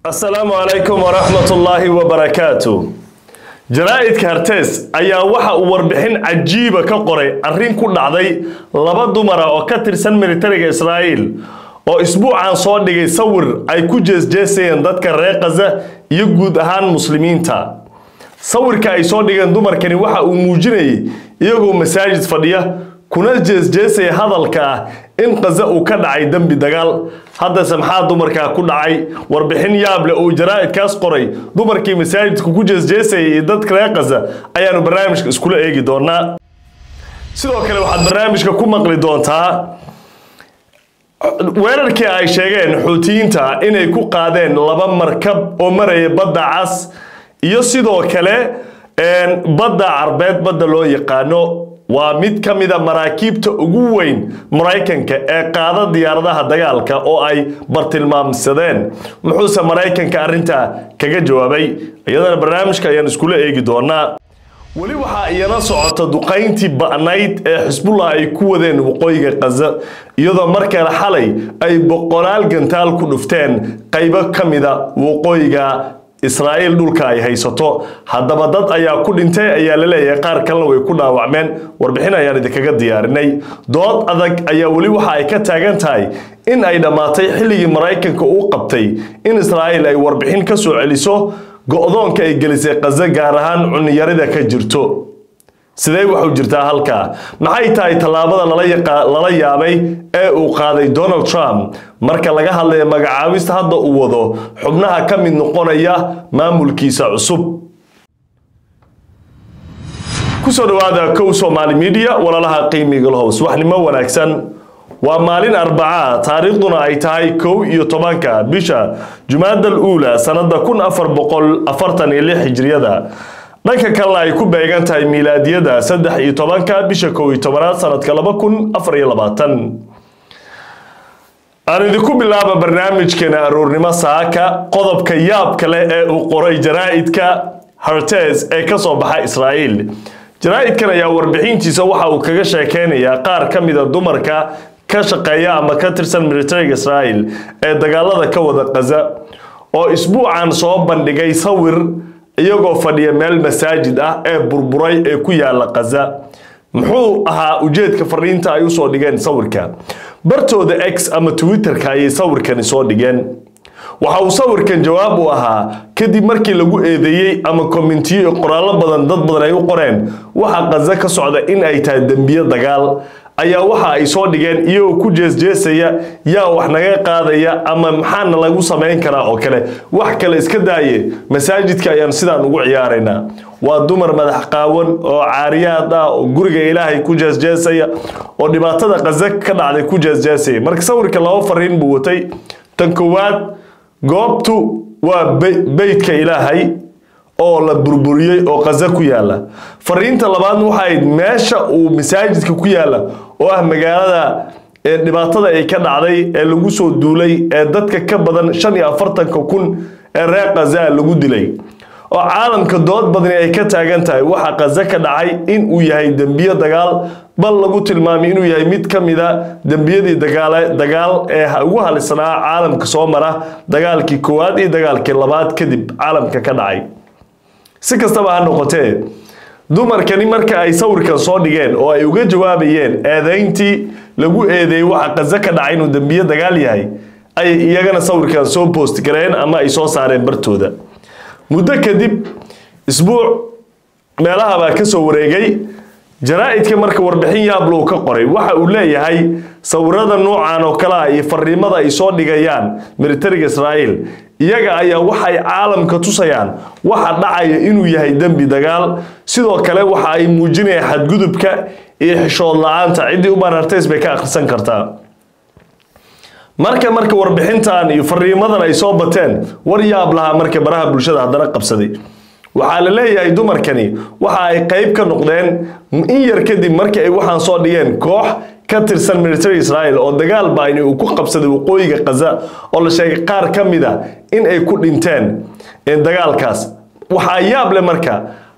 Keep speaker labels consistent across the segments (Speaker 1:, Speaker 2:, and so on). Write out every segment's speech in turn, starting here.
Speaker 1: asalaamu calaykum waraxmatullaahi wabarakaatu jaraa'idka hartees ayaa waxa uu warbixin cajiiba ka qoray arrin ku dhacday laba dumara oo ka tirsan militariga israa'iil oo isbuucan soo dhigay sawir ay ku jeesjeesayeen dadka reer khaza iyo guud ahaan muslimiinta sawirka ay soo dhigeen dumarkani waxa uu muujinayay iyagoo masaajid fadhiya kuna jeesjeesaya hadalka ah in khaza uu ka dhacay dembi dagaal haddase maxaa dumarkaa ku dhacay warbixin yaab leh uu jaraa'idkaas qoray dumarkii masaajidka ku jeesjeesayay iyo dadka reer khaza ayaanu barnaamijka iskula eegi doonaa sidoo kale waxaad barnaamijka ku maqli doontaa weerarkii ay sheegeen xuutiyiinta inay ku qaadeen laba markab oo maraya badda cas iyo sidoo kale badda carbeed badda loo yaqaano waa mid ka mida maraakiibta ugu weyn maraykanka ee qaada diyaaradaha dagaalka oo ay bartilmaamsadeen muxuuse maraykanka arrintaa kaga jawaabay iyadana barnaamijka ayaan iskula eegi doonaa weli waxaa iyana socota duqayntii ba'nayd ee xisbullah ay ku wadeen waqooyiga khaza iyadoo markale xalay ay boqolaal gantaal ku dhufteen qaybo ka mida waqooyiga israa'iil dhulka ay haysato haddaba dad ayaa ku dhintay ayaa la leeyahay qaar kalena way ku dhaawacmeen warbixin ayaan idinkaga diyaarinay dood adag ayaa weli waxa ay ka taagan tahay in ay dhammaatay xilligii maraykanka uu qabtay in israa'iil ay warbixin ka soo celiso go-doonka ay gelisay khaza gaar ahaan cunniyarida ka jirto sidee waxu jirtaa halkaa maxay tahay tallaabada lala yaabay ee uu qaaday donald trump marka laga hadlayo magacaabista hadda uu wado xubnaha ka mid noqonaya maamulkiisa cusub kusoo dhawaada kow somaali media walaalaha qiimiga lahow subaxnimo wanaagsan waa maalin arbacaa taariikhduna ay tahay kow iyo tobanka bisha jumaadal uula sanada kun afar boqol afartan iyo lix hijriyada dhanka kalena ay ku beegan tahay miilaadiyada saddex iyo tobanka bisha kow iyo tobanaad sanadka laba kun afar iyo labaatan aan idinku bilaaba barnaamijkeena aroornimo saaka qodobka yaabka leh ee uu qoray jaraa'idka hartes ee kasoo baxa israa'iil jaraa'idkan ayaa warbixintiisa waxa uu kaga sheekeynayaa qaar ka mida dumarka ka shaqeeya ama ka tirsan militariga israa'iil ee dagaalada ka wada khaza oo isbuucan soo bandhigay sawir iyagoo fadhiya meel masaajid ah ee burburay ee ku yaala khaza muxuu ahaa ujeedka fariinta ay usoo dhigeen sawirka bartooda x ama twitterka ayay sawirkani soo dhigeen waxa uu sawirkan jawaab u ahaa kadib markii lagu eedeeyey ama kommentiyo qoraallo badan dad badan ay u qoreen waxa khaza ka socda in ay tahay dembiyo dagaal ayaa waxa ay soo dhigeen iyagoo ku jeesjeesaya yaa wax naga qaadaya ama maxaana lagu samayn karaa oo kale wax kale iska daaye masaajidka ayaan sidaan ugu ciyaaraynaa waa dumar madax qaawan oo caariyaad ah oo guriga ilaahay ku jeesjeesaya oo dhibaatada khaza ka dhacday ku jeesjeesaya marka sawirka laba fariin buu watay tan koowaad goobtu waa beytka ilaahay oo la burburiyey oo khaza ku yaala fariinta labaadna waxa ayd meesha uu masaajidka ku yaala oo ah magaalada ee dhibaatada ay ka dhacday ee lagu soo duulay ee dadka ka badan shan iyo afartanka kun ee reer khaza lagu dilay oo caalamka dood badani ay ka taagan tahay waxa khaza ka dhacay in uu yahay dembiyo dagaal bal lagu tilmaamay inuu yahay mid ka mida dembiyadii dagaal ee ugu halisnaa caalamka soo mara dagaalkii koowaad iyo dagaalkii labaad kadib caalamka ka dhacay si kastaba ha noqotee dumarkani marka ay sawirkan soo dhigeen oo ay uga jawaabayeen eedeyntii lagu eedeeyey waxa khaza ka dhacay inuu dembiyo dagaal yahay ayay iyagana sawirkan soo boost gareen ama ay soo saareen bartooda muddo kadib isbuuc meelaha baa ka soo wareegay jaraa'idka marka warbixin yaablow ka qoray waxa uu leeyahay sawirada noocan oo kale ah iyo fariimada ay soo dhigayaan militariga israa'iil iyaga ayaa waxay caalamka tusayaan waxa dhacaya inuu yahay dembi dagaal sidoo kale waxa ay muujinayaan xadgudubka iyo xishood la-aanta ciddii u baanartays bay ka akhrisan kartaa marka marka warbixintan iyo fariimadan ay soo bateen war yaab lahaa marka baraha bulshada haddana qabsaday waxaa la leeyahay dumarkani waxa ay qayb ka noqdeen in yar kadib markii ay waxaan soo dhigeen koox ka tirsan military israel oo dagaal baani uu ku qabsaday waqooyiga khaza oo la sheegay qaar ka mid a in ay ku dhinteen dagaalkaas waxaa yaab leh marka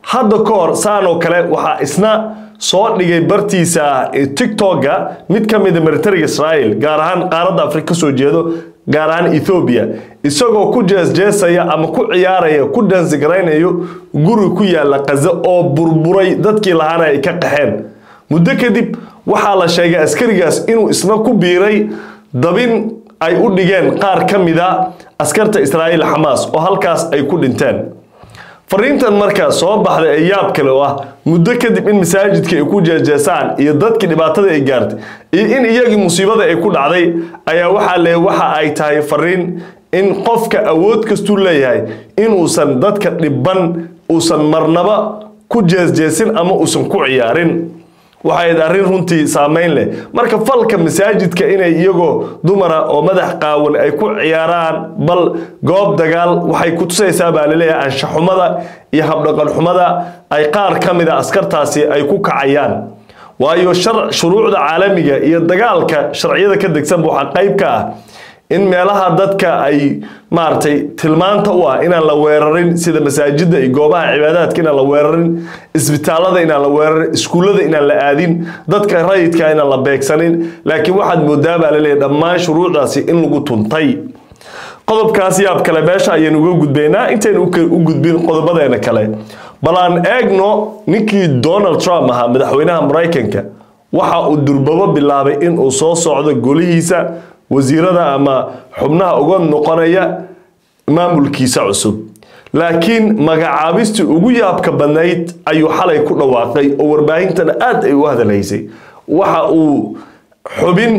Speaker 1: hadda ka hor saan oo kale waxaa isna soo dhigay bartiisa tiktoka mid ka mida militariga israel gaar ahaan qaaradda afrika kasoo jeedo gaar ahaan ethoobiya isagoo ku jeesjeesaya ama ku ciyaaraya ku dansigaraynayo guri ku yaala kaze oo burburay dadkii lahaana ay ka qaxeen muddo kadib waxaa la sheegay askarigaas inuu isna ku biiray dabin ay u dhigeen qaar ka mida askarta israa'iil xamaas oo halkaas ay ku dhinteen fariintan markaa soo baxday ee yaab kale oo ah muddo kadib in masaajidka ay ku jeejeesaan iyo dadkii dhibaatada ay gaartay iyo in iyagii musiibada ay ku dhacday ayaa waxaa le waxa ay tahay fariin in qofka awood kastuu leeyahay inuusan dadka dhiban uusan marnaba ku jeesjeesin ama uusan ku ciyaarin waxayd arrin runtii saameyn leh marka falka masaajidka inay iyagoo dumara oo madax qaawan ay ku ciyaaraan bal goob dagaal waxay ku tusaysaa baa laleeyahay anshaxumada iyo habdhaqanxumada ay qaar ka mida askartaasi ay ku kacayaan waayo shuruucda caalamiga iyo dagaalka sharciyada ka degsanba waxaa qayb ka ah in meelaha dadka ay maaragtay tilmaanta u ah inaan la weerarin sida masaajida iyo goobaha cibaadaadka inaan la weerarin isbitaalada inaan la weerarin iskuullada inaan la aadin dadka rayidka inaan la beegsanin laakiin waxaad moodaa baa laleeyahay dhammaan shuruucdaasi in lagu tuntay qodobkaas yaab kale meesha ayaynu uga gudbaynaa intaynu u gudbin qodobadeena kale bal aan eegno ninkii donald trump ahaa madaxweynaha maraykanka waxa uu durbabo bilaabay inuu soo socdo golihiisa wasiirada ama xubnaha uga noqonaya maamulkiisa cusub laakiin magacaabistii ugu yaabka badnayd ayuu xalay ku dhawaaqay oo warbaahintana aad ay u hadalhaysay waxa uu xubin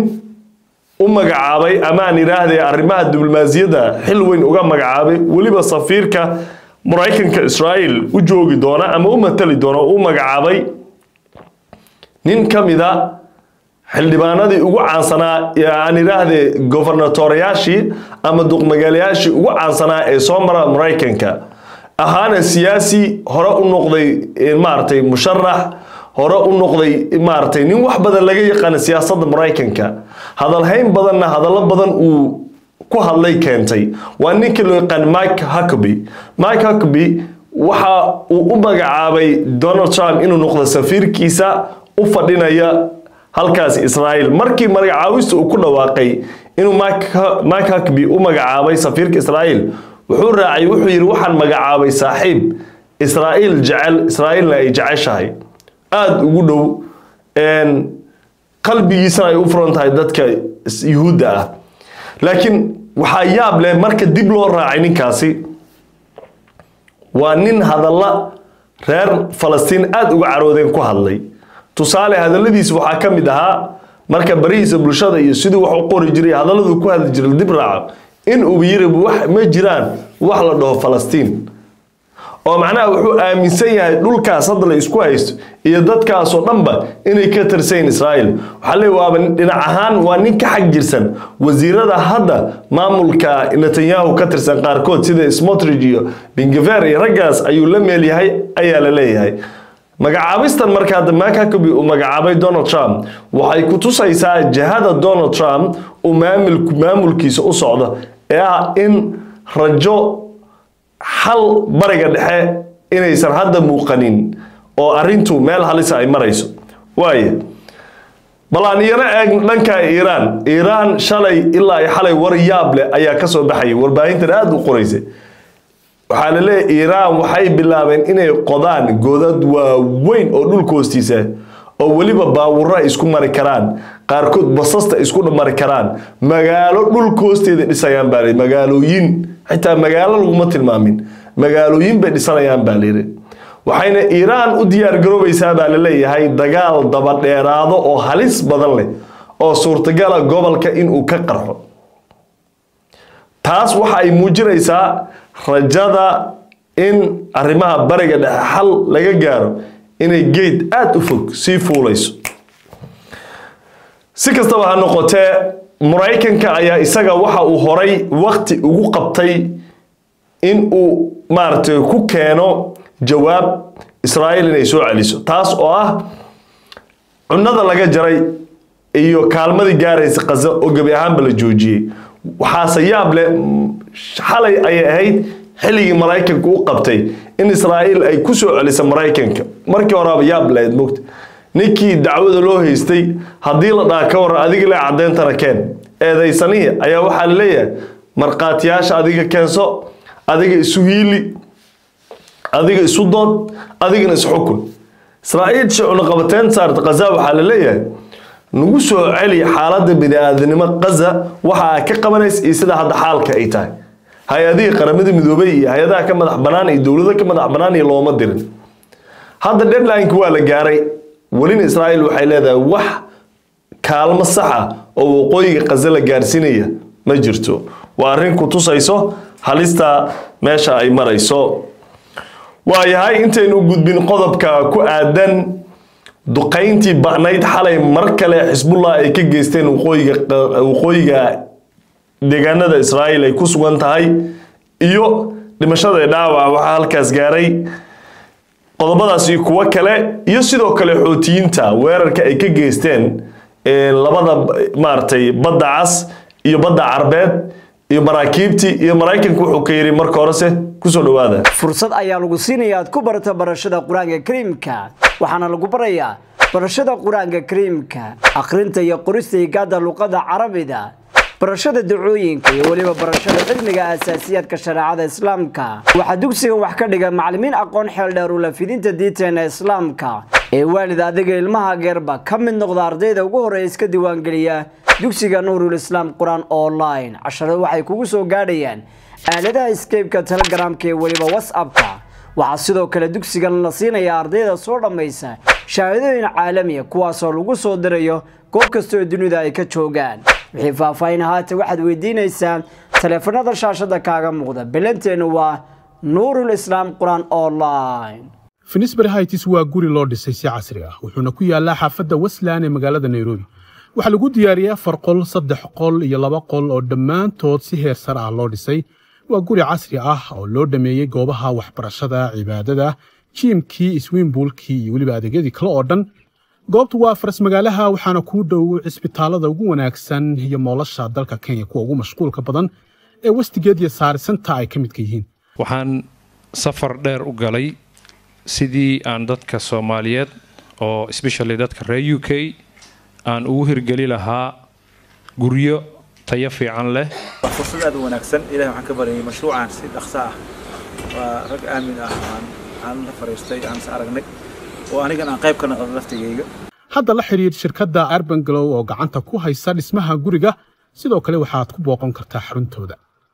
Speaker 1: u magacaabay amaan idhaahday arrimaha diblomaasiyadda xil weyn uga magacaabay weliba safiirka maraykanka israa'iil u joogi doona ama u matali doona u magacaabay nin ka mida xildhibaanadii ugu caansanaa aan idhaahde governatoriyaashii ama duqmagaalayaashii ugu caansanaa ee soo mara maraykanka ahaana siyaasi hore u noqday maaragtay musharax hore u noqday maaragtay nin wax badan laga yaqaana siyaasadda maraykanka hadalhayn badanna hadallo badan uu ku hadlay keentay waa ninkii loo yaqaan mike huckaby mike huckaby waxa uu u magacaabay donald trump inuu noqdo safiirkiisa u fadhinaya halkaasi israa'iil markii magacaabista uu ku dhawaaqay inuu mike huckaby u magacaabay safiirka israa'iil wuxuu raacay wuxuu yidhi waxaan magacaabay saaxiib israa'iil jecel israa'iilna ay jeceshahay aada ugu dhow qalbigiisana ay u furan tahay dadka yuhuudda ah laakiin waxaa yaab leh marka dib loo raacay ninkaasi waa nin hadalla reer falastiin aada uga caroodeen ku hadlay tusaale hadalladiisa waxaa ka mid ahaa marka barihiisa bulshada iyo siduu wax u qori jiray hadalladuu ku hadli jiray dib raaco in uu yiri wax ma jiraan wax la dhaho falastiin oo macnaha wuxuu aaminsan yahay dhulkaas hadda la isku haysto iyo dadkaasoo dhanba inay ka tirsayin israa'iil waxaa leey waaba dhinac ahaan waa nin ka xag jirsan wasiirada hadda maamulka netanyahu ka tirsan qaarkood sida smotrich iyo bingaver iyo raggaas ayuu la meel yahay ayaa la leeyahay magacaabistan markaa damaan huckaby uu magacaabay donald trump waxay ku tusaysaa jihada donald trump uu maamulkiisa u socdo ee ah in rajo xal bariga dhexe inaysan hadda muuqanin oo arintu meel halisa ay marayso waaya bal aan iyana eeg dhanka iiraan iiraan shalay ilaa ay xalay war yaab leh ayaa kasoo baxayay warbaahintan aada u qoraysay waxaa la leeyahy iiraan waxay bilaabeen inay qodaan godad waaweyn oo dhulka hoostiisa oo weliba baawurro ay isku mari karaan qaarkood basasta isku mari karaan magaalo dhulka hoosteeda dhisayaan baa layidhi magaalooyin xitaa magaalo laguma tilmaamin magaalooyin bay dhisanayaan baa layidhi waxayna iiraan u diyaargaroobaysaa baa la leeyahay dagaal dabadheeraado oo halis badan leh oo suurtagala gobolka inuu ka qarxo taas waxa ay muujinaysaa rajada in arrimaha bariga dhexe xal laga gaaro inay geed aada u fog sii fuulayso si kastaba ha noqotee maraykanka ayaa isaga waxa uu horay wakti ugu qabtay in uu maaragtay ku keeno jawaab israa'iil inay soo celiso taas oo ah cunada laga jaray iyo kaalmadii gaaraysa qaza oo gebi ahaanba la joojiyey waxaase yaab leh xalay ayay ahayd xilligii maraykanka u qabtay in israa'iil ay ku soo celisa maraykanka markii horeaba yaab lahayd mogta ninkii dacwada loo haystay haddii la dhaha ka waran adiga le cadeyntana keen eedaysanihii ayaa waxaa la leeyahay markhaatiyaasha adiga keenso adiga isu hiili adiga isu dood adigana isxukun israa'iil shicuna qabateen saarta khaza waxaa la leeyahay nagu soo celi xaaladda bini-aadanimo khaza waxa ay ka qabanaysa iyo sida hadda xaalka ay tahay hay-adihii qaramada midoobay iyo hay-adaha ka madax banaan iyo dowlado ka madax banaan iyo looma dirin hadda deadline-ki waa la gaaray welina israa'iil waxay leedahay wax kaalmo saxa oo waqooyiga khaza la gaarsiinaya ma jirto waa arrin ku tusayso halista meesha ay marayso waayahay intaynu gudbin qodobka ku aadan duqayntii ba'nayd xalay mar kale xisbullah ay ka geysteen waqooyiga waqooyiga deegaanada israa'iil ay ku sugan tahay iyo dhimashada dhaawaca waxaa halkaas gaaray qodobadaasi kuwo kale iyo sidoo kale xootiyiinta weerarka ay ka geysteen labada maaragtay badda cas iyo badda carbeed iyo maraakiibtii iyo maraykanka wuxuu ka yidhi marka horese kusoo dhawaada
Speaker 2: fursad ayaa lagu siinaya aad ku barato barashada qur-aanka kariimka waxaana lagu barayaa barashada qur-aanka kariimka akhrinta iyo qorista higaada luqada carabida barashada dacooyinka iyo weliba barashada cilmiga asaasiyaadka shareecada islaamka waxaa dugsigan wax ka dhiga macallimiin aqoon xeel dheer u lafidinta diinteena islaamka ee waalid adiga ilmaha geerba ka mid noqda ardayda ugu horreeya iska diiwaangeliya dugsiga nuurul islaam qur-aan online casharadu waxay kugu soo gaadhayaan aaladaha skeybka telegramka ee weliba whatsappka waxaa sidoo kale dugsigan la siinayaa ardayda soo dhammaysa shahaadooyin caalamiya kuwaasoo lagu soo dirayo goob kasta oo dunida ay ka joogaan wixii faahfaahin ahaata waxaad weydiinaysaa taleefanada shaashada kaaga muuqda bilanteennu waa nuurul islaam qur-aan online
Speaker 3: finisbury hights waa guri loo dhisay si casri ah wuxuuna ku yaallaa xaafadda westland ee magaalada nairobi waxaa lagu diyaariyey afar qol saddex qol iyo laba qol oo dhammaantood si heer sar ah loo dhisay waa guri casri ah oo loo dhameeyey goobaha waxbarashada cibaadada jiimkii iswiimbuulkii iyo weliba adeegyadii kale oo dhan goobtu waa faras magaalaha waxaana kuu dhow cisbitaalada ugu wanaagsan iyo moolasha dalka kenya kuwa ugu mashquulka badan ee westigeed iyo saarisanta ay ka midka yihiin
Speaker 4: waxaan safar dheer u galay sidii aan dadka soomaaliyeed oo especially dadka reer u k aan ugu hirgeli lahaa guryo tayo fiican leh
Speaker 5: waa fursad aad u wanaagsan ilahay waxaan ka baryay mashruucan si dhaqso ah waa rag aamin ah aan aan la fariistay aan is aragnay oo anigan aan qayb ka noqdo laftigayga
Speaker 3: hadda la xidhiir shirkadda arban glow oo gacanta ku haysa dhismaha guriga sidoo kale waxaad ku booqan kartaa xaruntooda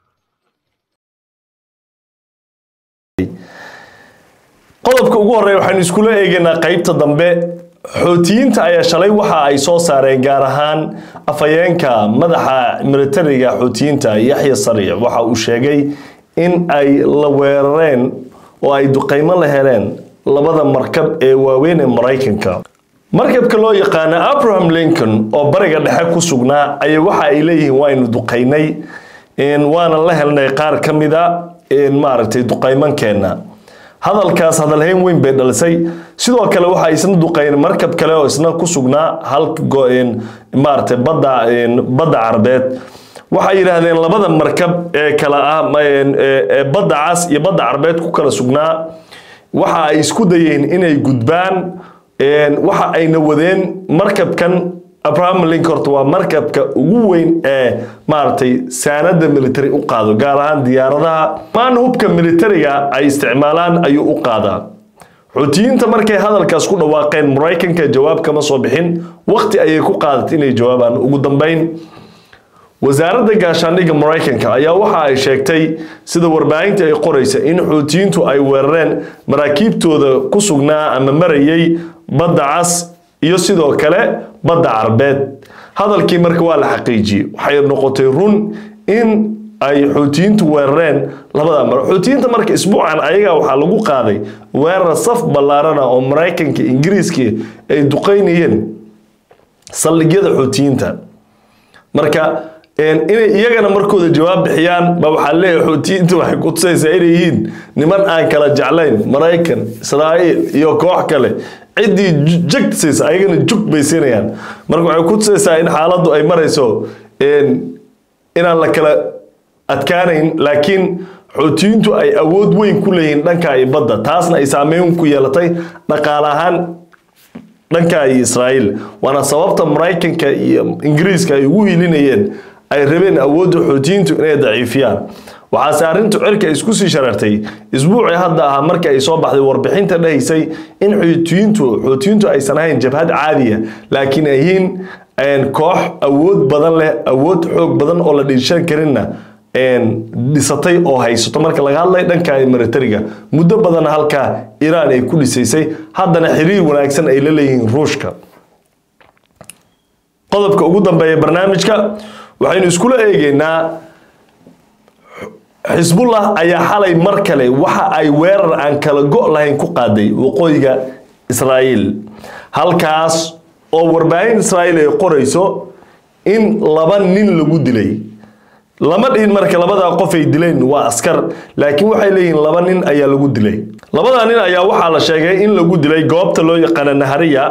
Speaker 1: qodobka ugu horreeya waxaynu iskula eegaynaa qaybta dambe xootiyiinta ayaa shalay waxa ay soo saareen gaar ahaan afhayeenka madaxa militariga xootiyiinta yaxya sariic waxa uu sheegay in ay la weerareen oo ay duqaymo la heleen labada markab ee waaweyn ee maraykanka markabka loo yaqaano abraham lincoln oo bariga dhexe ku sugnaa ayay waxa ay leeyihiin waynu duqaynay waana la helnay qaar ka mida maaragtay duqaymankeenna hadalkaas hadalhayn weyn bay dhalisay sidoo kale waxa isna duqayn markab kale oo isna ku sugnaa halka maaragtay badda badda carbeed waxay yidhaahdeen labada markab ee kala ah ee badda cas iyo badda carbeed ku kala sugnaa waxa ay isku dayeen inay gudbaan waxa ayna wadeen markabkan abraham lincoln waa markabka ugu weyn ee maaragtay saanada military u qaado gaar ahaan diyaaradaha maan hubka militariga ay isticmaalaan ayuu u qaadaa xuutiyiinta markay hadalkaas ku dhawaaqeen maraykanka jawaab kama soo bixin waqti ayay ku qaadatay inay jawaabaan ugu dambeyn wasaaradda gaashaandhigga maraykanka ayaa waxa ay sheegtay sida warbaahinta ay qoraysa in xuutiyiintu ay weerareen maraakiibtooda ku sugnaa ama marayay badda cas iyo sidoo kale badda carbeed hadalkii marka waa la xaqiijiyey waxay noqotay run in ay xuutiyiintu weerareen labada mar xuutiyiinta marka isbuucan ayaga waxaa lagu qaaday weerar saf ballaarana oo maraykanka ingiriiska ay duqaynayeen saldhigyada xuutiyiinta marka inay iyagana markooda jawaab bixiyaan ba waxaa leeyahay xuutiyiinta waxay ku tusaysaa inay yihiin niman aan kala jeclayn maraykan israa'iil iyo koox kale ciddii jegtaysa ayagana jug bay siinayaan marka waxay ku tusaysaa in xaaladdu ay marayso inaan la kala adkaanayn laakiin xoutiyiintu ay awood weyn ku leeyihiin dhanka iyo badda taasna ay saameyn ku yeelatay dhaqaale ahaan dhanka iyo israa'iil waana sababta maraykanka iyo ingiriiska ay ugu hilinayeen ay rabeen awoodda xoutiyiintu inay daciifiyaan waxaase arrintu cirka isku sii sharartay isbuucii hadda ahaa markii ay soo baxday warbixinta dhahaysay in xoutiyiintu xoutiyiintu aysan ahayn jabhad caadiya laakiin ay yihiin koox awood badan leh awood xoog badan oo la dhiishan karinna dhisatay oo haysato marka laga hadlay dhanka militariga muddo badan halkaa iiraan ay ku dhisaysay haddana xiriir wanaagsan ay la leeyihiin ruushka qodobka ugu dambeeya barnaamijka waxaynu iskula eegeynaa xisbullah ayaa xalay mar kale waxa ay weerar aan kala go' lahayn ku qaaday waqooyiga israa'iil halkaas oo warbaahin israa'iil ay qorayso in laba nin lagu dilay lama dhihin marka labadaa qof ay dileen waa askar laakiin waxay leeyihiin laba nin ayaa lagu dilay labadaa nin ayaa waxaa la sheegay in lagu dilay goobta loo yaqaana nahariya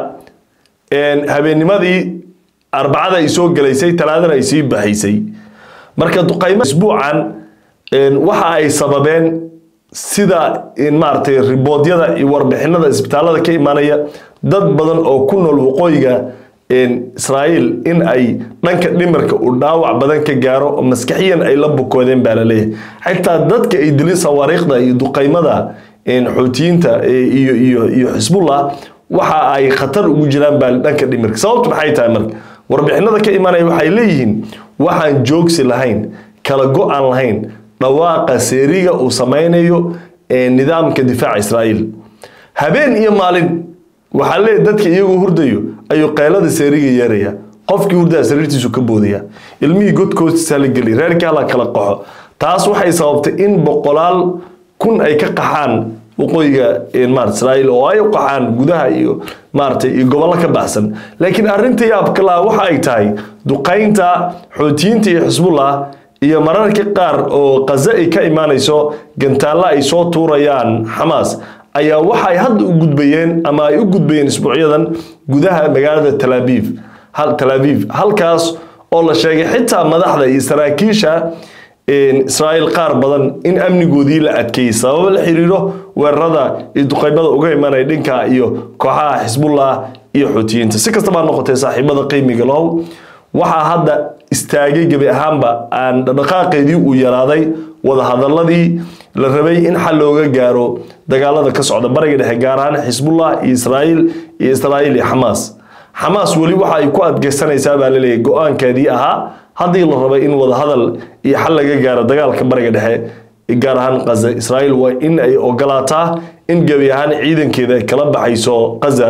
Speaker 1: habeennimadii arbacada ay soo gelaysay talaadana ay sii baxaysay marka duqaymo isbuucan waxa ay sababeen sida maaragtay riboodyada iyo warbixinada isbitaalada ka imaanaya dad badan oo ku nool waqooyiga israa'iil in ay dhanka dhimirka uu dhaawac badan ka gaaro oo maskaxiyan ay la bukoodeen baa la leeyahay xitaa dadka ay dilin sawaariikhda iyo duqaymada xoutiyiinta iyo iyo iyo xisbullah waxa ay khatar ugu jiraan baa dhanka dhimirka sababtu maxay tahay marka warbixinada ka imaanaya waxay leeyihiin waxaan joogsi lahayn kala go-aan lahayn dhawaaqa seeriga uu samaynayo nidaamka difaaca israa'iil habeen iyo maalin waxaa leeyahy dadka iyagoo hurdayo ayuu qaylada seeriga yeeraya qofkii hurdaa sariirtiisu ka boodaya ilmihii godkoostiisa la geliy reerkii hala kala qaxo taas waxay sababtay in boqolaal kun ay ka qaxaan waqooyiga maarata israa'iil oo ay u qaxaan gudaha iyo maaragtay iyo gobollo ka baxsan laakiin arrinta yaabka laha waxa ay tahay duqaynta xootiyiinta iyo xisbullah iyo mararka qaar oo qaze ay ka imaanayso gantaalla ay soo tuurayaan xamaas ayaa waxay hadda u gudbayeen ama ay u gudbayeen isbuucyadan gudaha magaalada talaabiib hal talaabiib halkaas oo la sheegay xitaa madaxda iyo saraakiisha israa'iil qaar badan in amnigoodii la adkeeyey sababo la xiriiro weerarada iyo duqaymada uga imanaya dhinka iyo kooxaha xisbullah iyo xuutiyiinta si kastaba ha noqotee saaxiibada qiimiga lahow waxaa hadda istaagay gebi ahaanba aan dhaqaaqeedii uu yaraaday wadahadaladii la rabay in xal looga gaaro dagaalada ka socda bariga dhexe gaar ahaan xisbullah iyo israa'iil iyo israa'iil iyo xamaas xamaas weli waxa ay ku adkeysanaysaa baa laleeyahay go-aankeedii ahaa haddii la rabay in wadahadal iyo xal laga gaaro dagaalka bariga dhexe gaar ahaan qaza israa'iil waa in ay ogolaataa in gebi ahaan ciidankeeda ay kala baxayso qaza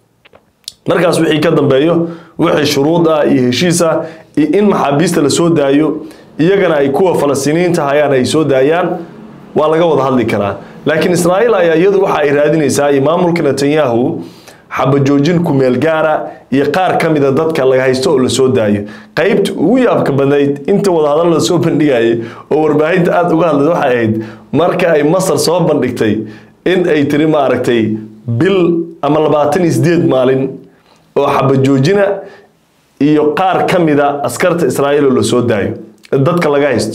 Speaker 1: markaas wixii ka dambeeyo wixii shuruud ah iyo heshiis ah iyo in maxaabiista la soo daayo iyagana ay kuwa falastiiniyiinta hayaan ay soo daayaan waa laga wada hadli karaa laakiin israa'iil ayaa iyadu waxa ay raadinaysaa iyo maamulka netanyahu xabajoojin kumeel gaara iyo qaar ka mida dadka laga haysto oo lasoo daayo qaybta ugu yaabka badnayd inta wadahadal la soo bandhigayay oo warbaahinta aada uga hadlayd waxay ahayd marka ay masar soo bandhigtay in ay tiri maaragtay bil ama labaatan iyo sideed maalin oo xabajoojina iyo qaar ka mida askarta israa'iil oo lasoo daayo dadka laga haysto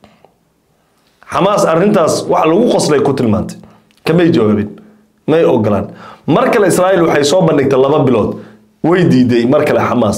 Speaker 1: xamaas arrintaas wax lagu qoslay ku tilmaantay kamay jawaabin may ogolaan mar kale israa'iil waxay soo bandhigtay laba bilood way diiday mar kale xamaas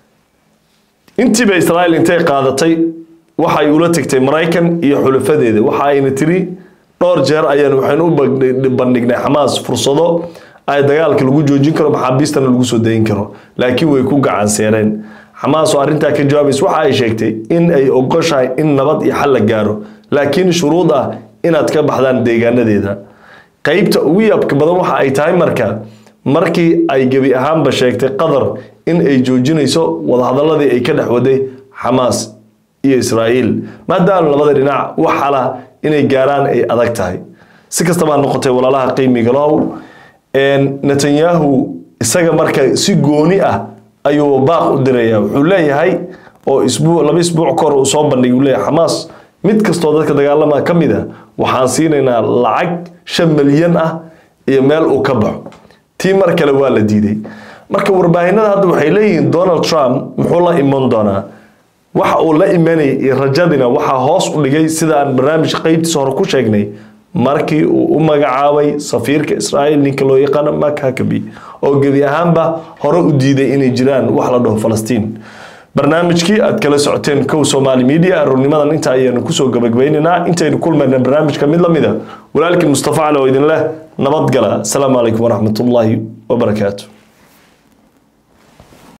Speaker 1: intiiba israa'iil intay qaadatay waxay ula tagtay maraykan iyo xulafadeeda waxa ayna tiri dhowr jeer ayaan waxaynu u bandhignay xamaas fursado ay dagaalka lagu joojin karo maxaabiistana lagu soo dayin karo laakiin way ku gacan seereen xamaas oo arrintaa ka jawaabaysa waxa ay sheegtay in ay ogoshahay in nabad iyo xal la gaaro laakiin shuruud ah inaad ka baxdaan deegaanadeeda qaybta ugu yaabka badan waxa ay tahay marka markii ay gebi ahaanba sheegtay qatar in ay joojinayso wadahadaladii ay ka dhex waday xamaas iyo israa'iil maadaama labada dhinac wax xala inay gaaraan ay adag tahay si kastaba ha noqotay walaalaha qiimiga low netanyahu isaga marka si gooni ah ayuu baaq u diraya wuxuu leeyahay oo isbuu laba isbuuc kahor uu soo bandhigay uu leeyahay xamaas mid kastoo dadka dagaalama ka mid a waxaan siinaynaa lacag shan milyan ah iyo meel uu ka baxo tii mar kale waa la diiday marka warbaahinada hadda waxay leeyihiin donald trump muxuu la iman doonaa waxa uu la imanayay iyo rajadina waxaa hoos u dhigay sida aan barnaamijka qeybtiisa hore ku sheegnay markii uu u magacaabay safiirka israa'iil ninka loo yaqaano mark hakabi oo gebi ahaanba hore u diiday inay jiraan wax la dhaho falastiin barnaamijkii aad kala socoteen kow somaali media aroornimadan inta ayaanu kusoo gabagabaynaynaa intaynu kulmayna barnaamijka mid lamida walaalkii mustafa cali oo idin leh nabadgala asalaamu calaykum waraxmatullaahi wabarakaatu